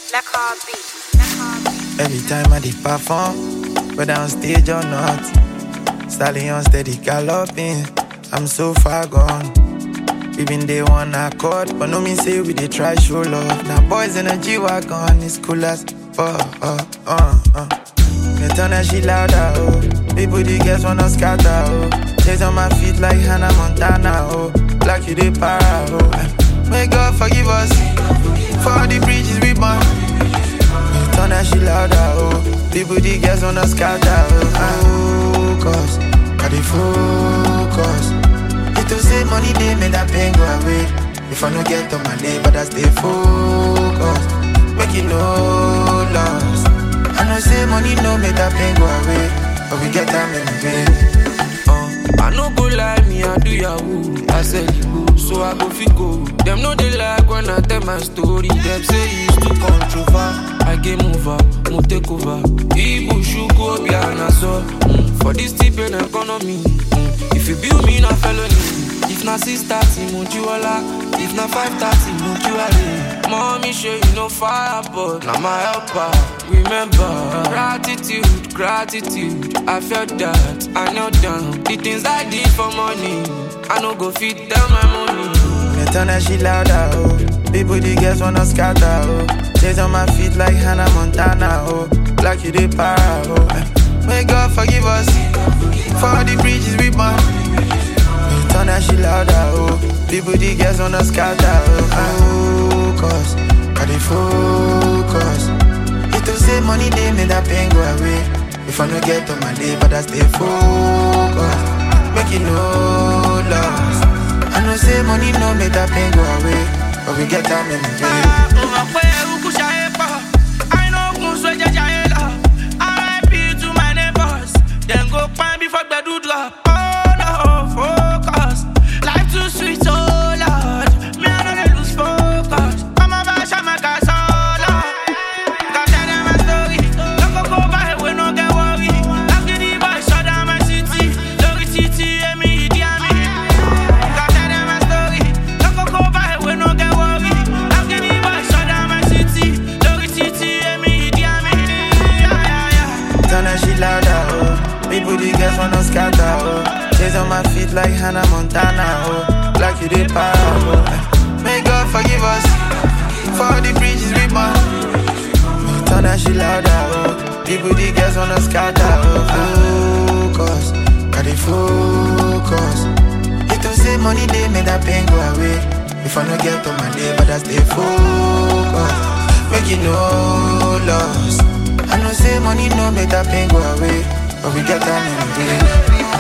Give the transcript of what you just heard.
Every time I did perform, whether on stage or not, stallion steady galloping. I'm so far gone. We been day one accord, but no mean say we dey try show love. Now boys in a G wagon, it's cool as fuck. Uh, uh, uh. They turn that shit louder, oh. People the girls wanna scatter, oh. Chase on my feet like Hannah Montana, oh. Like you dey para, oh. May God forgive us for all the bridges we burn. Turn that shit louder, oh People, the girls wanna scatter, oh Focus, got the focus It to say money, they make that pain go away If I no get on my day, but I stay focused Make it no loss I know say money no make that pain go away But we get time in the vein Uh, I no go lie, me I do yahoo. I said you go, so I go fit go. Them no they like when I tell my story. Them say it's too controversial. I game over, mo take over. Ibu shuku be so. Mm, for this tip and economy. Mm, if you build me na felony. If na six thirty, mo jiwala. If na five thirty, mo jiwale. Mommy show you no fire, but na my helper. Remember, gratitude, gratitude. I felt that, I knelt down. The things I did for money, I no go fit down my money. They turn that shit louder, oh People, the girls wanna scatter, oh Chase on my feet like Hannah Montana, oh Like you dey para, oh May God forgive us For all the bridges we burn They turn that shit louder, oh People, the girls wanna scatter, oh Focus, got the focus It to say money, they make that pain go away If I no get on my day, but I stay focused Make it no loss I know say money no make that pain go away, but we get time in the day. Turn that shit louder, oh. People, the girls wanna scatter, oh. Chase on my feet like Hannah Montana, oh. Like you did para, oh. May God forgive us for all the bridges we burn. Turn that shit louder, oh. People, the girls wanna scatter, oh. Focus, got the focus. It to say money, they make that pain go away. If I no get on my day, but I stay focused. Make it no loss. I know say money no make that pain go away, but we get time in the day.